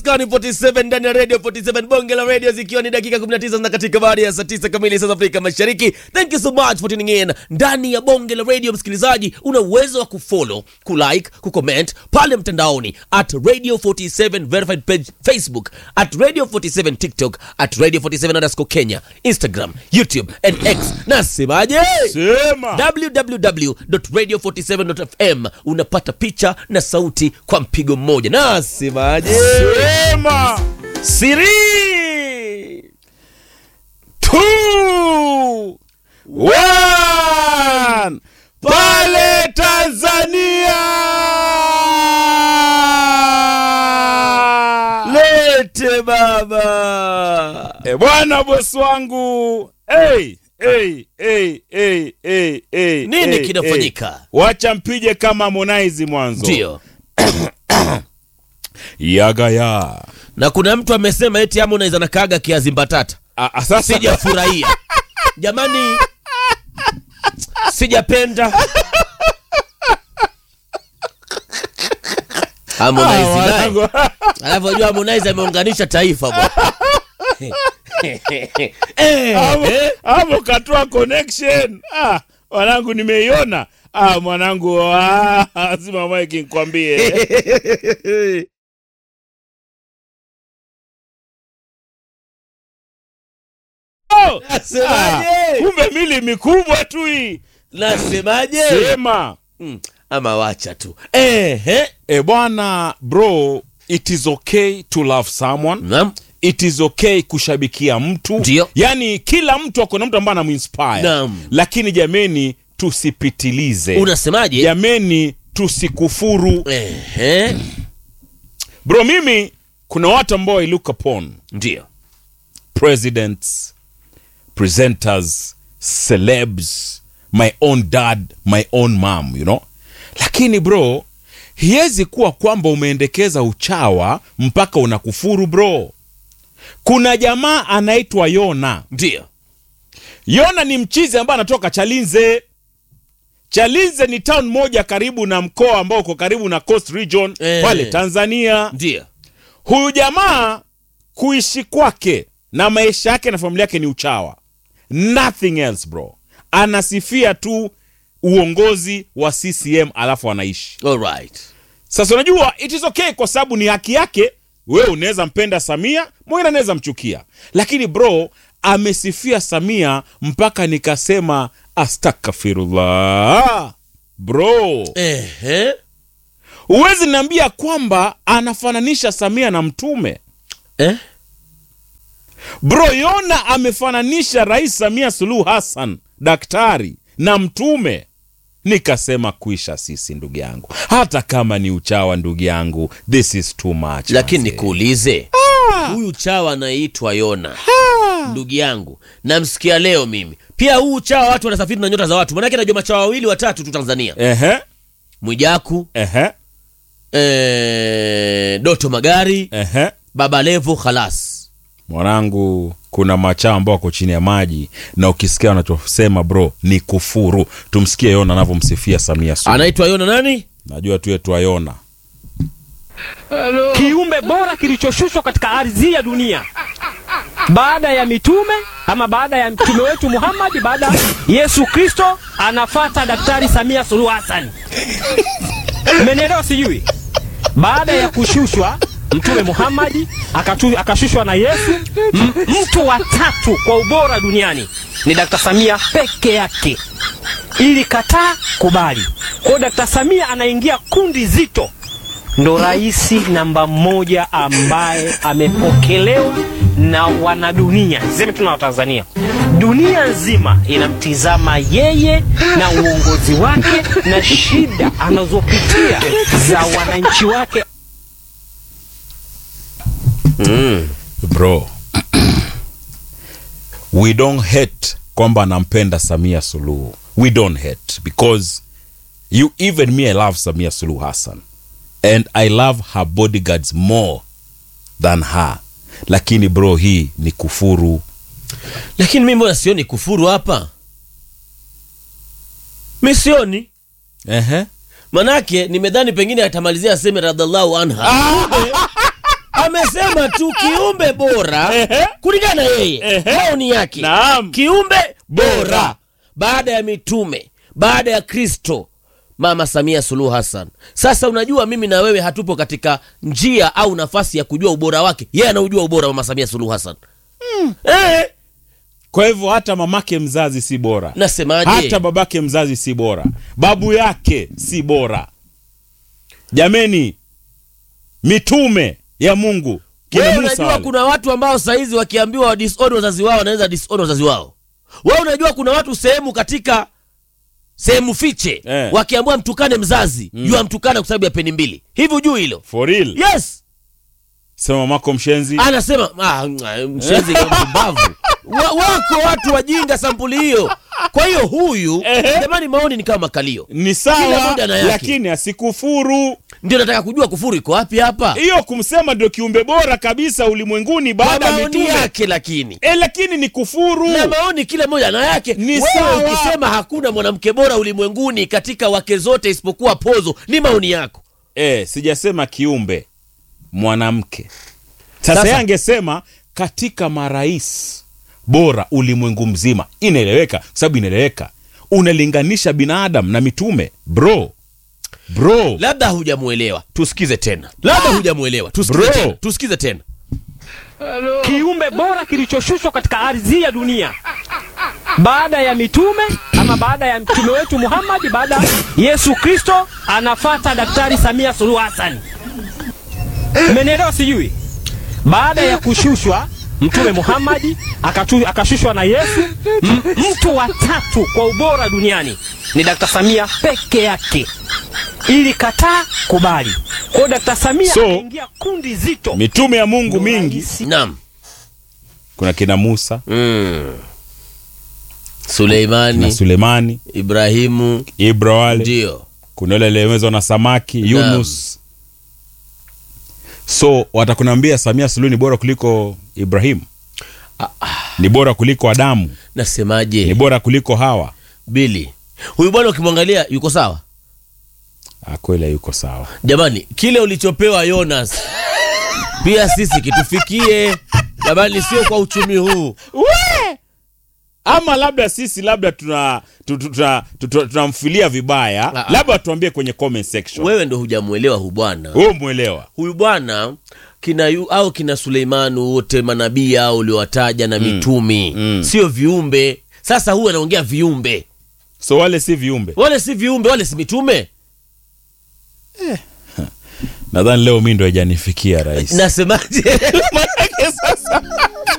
Skani 47 ndani ya Radio 47 bonge la radio zikiwa ni dakika 19 na katika baada ya saa 9 kamili saa za Afrika Mashariki. Thank you so much for tuning in. Ndani ya bonge la radio msikilizaji, una uwezo wa kufollow, kulike, kucomment pale mtandaoni at Radio 47 verified page Facebook, at Radio 47 TikTok, at Radio 47 underscore Kenya, Instagram, YouTube and X. Nasemaje? Sema. www.radio47.fm unapata picha na sauti kwa mpigo mmoja. Nasemaje? Sema. Siri Two. One. Pale Tanzania. lete baba. E bwana bosi wangu. Hey, hey, hey, hey, hey, hey, Nini hey, kinafanyika? hey. Wacha mpige kama Harmonize mwanzo. Ndio, Yagaya. na kuna mtu amesema eti Harmonize anakaaga kiazi mbatata. Ah, ah, Sasa Sijafurahia jamani, sijapenda Harmonize Ah, naye. wanangu. Alafu unajua Harmonize ameunganisha taifa bwana. Eh, Hapo- eh. hapo katoa connection ah, mwanangu nimeiona ah, mwanangu ah, lazima mike nikwambie Oh, ah, Nasemaje? kumbe mili mikubwa tu hii Nasemaje? sema Mm, ama wacha tu ehe. e bwana bro it is okay to love someone Naam. it is okay kushabikia mtu Ndio. yaani kila mtu akona mtu ambaye anamuinspire Naam. lakini jameni tusipitilize Unasemaje? jameni tusikufuru Ehe. bro mimi kuna watu ambao I look upon Ndio. presidents presenters celebs my own dad my own mom you know lakini bro hiwezi kuwa kwamba umeendekeza uchawa mpaka unakufuru bro kuna jamaa anaitwa yona Ndio. yona ni mchizi ambaye anatoka chalinze chalinze ni town moja karibu na mkoa ambao uko karibu na coast region Eh. pale tanzania Ndio. huyu jamaa kuishi kwake na maisha yake na familia yake ni uchawa nothing else bro anasifia tu uongozi wa ccm alafu anaishi All right. sasa unajua it is okay kwa sababu ni haki yake wewe unaweza mpenda samia mwingine anaweza mchukia lakini bro amesifia samia mpaka nikasema astakfirullah bro Ehe. huwezi niambia kwamba anafananisha samia na mtume Eh? bro yona amefananisha rais samia suluhu hassan daktari na mtume nikasema kuisha sisi ndugu yangu hata kama ni uchawa ndugu yangu this is too much Lakini manze. nikuulize. Huyu chawa anaitwa Yona. Ndugu yangu, namsikia leo mimi. Pia huu chawa watu wanasafiri na nyota za watu. Maanake najua machawa wawili watatu tu Tanzania. ehe Mwijaku, ehe eh, Doto Magari, ehe Baba Levo khalas. mwanangu kuna machaa ambao wako chini ya maji na ukisikia wanachosema bro ni kufuru tumsikie yona anavyomsifia samia suluhu Anaitwa Yona nani? najua tu yetu ayona kiumbe bora kilichoshushwa katika ardhi ya dunia baada ya mitume ama baada ya mtume wetu Muhammad, baada ya Yesu Kristo, anafata Daktari Samia Suluhu Hassan. Mmenielewa? Sijui baada ya kushushwa mtume Muhammad akatu, akashushwa na Yesu, m- mtu wa tatu kwa ubora duniani ni Dr. Samia peke yake, ili kataa kubali. Kwa hiyo Dr. Samia anaingia kundi zito ndo rais namba moja ambaye amepokelewa na wanadunia, sisemi tu na Watanzania, dunia nzima inamtizama yeye na uongozi wake na shida anazopitia za wananchi wake. bro we don't hate kwamba nampenda samia suluhu we don't hate because you even me i love samia suluhu hassan and i love her bodyguards more than her lakini bro hii ni kufuru Lakini mimi mbona sioni kufuru hapa? Mi sioni. Ehe. manake nimedhani pengine atamalizia aseme radhiallahu anha amesema tu kiumbe bora Ehe. kulingana na yeye Ehe. maoni yake Naam. kiumbe bora Bora. baada ya mitume baada ya kristo mama samia suluhu hassan sasa unajua mimi na wewe hatupo katika njia au nafasi ya kujua ubora wake yeye anaujua ubora wa mama samia suluhu hassan eh, kwa hivyo hata mamake mzazi si bora nasemaje hata babake mzazi si bora babu yake si bora jameni mitume ya mungu kina wewe Musa unajua wale. kuna watu ambao saizi wakiambiwa wa disown wazazi wao wanaweza disown wazazi wao wewe unajua kuna watu sehemu katika sehemu fiche Eh. wakiambiwa mtukane mzazi mm. jua mtukane kwa sababu ya peni mbili hivi ujui hilo for real yes sema mamako mshenzi anasema ah, mshenzi kama mpumbavu wa, wako watu wajinga sampuli hiyo kwa hiyo huyu Ehe. jamani maoni ni kama makalio ni Kila sawa moja na yake. lakini asikufuru ndio nataka kujua kufuru iko wapi hapa hiyo kumsema ndio kiumbe bora kabisa ulimwenguni kwa baada ya maoni mitume yake lakini e, lakini ni kufuru na maoni kila moja na yake Ni Wewe sawa. ukisema hakuna mwanamke bora ulimwenguni katika wake zote isipokuwa pozo ni maoni yako e, sijasema kiumbe mwanamke sasa, Sasa- yeye angesema katika marais bora ulimwengu mzima inaeleweka kwa sababu inaeleweka unalinganisha binadamu na mitume bro bro labda hujamuelewa tusikize tena labda hujamuelewa tusikize Bro. tena tusikize tena kiumbe bora kilichoshushwa katika ardhi ya dunia baada ya mitume ama baada ya mtume wetu Muhammad, baada ya Yesu Kristo, anafata Daktari Samia Suluhu Hassan. Mmenielewa? Sijui baada ya kushushwa mtume Muhammad akatu, akashushwa na Yesu, m- mtu wa tatu kwa ubora duniani ni Dr. Samia peke yake. Ili kataa kubali. Kwa hiyo Dr. Samia So, ameingia kundi zito. mitume ya mungu mingi naam kuna kina musa mm. na suleimani sulemani ibrahimu ibra wale ndio kuna yule aliyemezwa na samaki yunus so watakunambia samia suluhu ni bora kuliko ibrahimu ni bora kuliko adamu ni nasemaje bora kuliko hawa bili huyu bwana ukimwangalia yuko sawa Ah, kweli yuko sawa jamani kile ulichopewa yonas pia sisi kitufikie jamani sio kwa uchumi huu we ama labda sisi labda tuna tu- tu- tuna- tu- tu- tunamfilia vibaya Ah, ah. labda tuambie kwenye comment section wewe ndo hujamuelewa hu bwana wewe mwelewa huyu bwana kina yu, au kina suleimani wote manabii au uliowataja na mitumi mm. sio viumbe sasa huyu anaongea viumbe so wale si viumbe wale si viumbe wale si mitume nadhani leo mi ndo haijanifikia rais nasemaje Manake sasa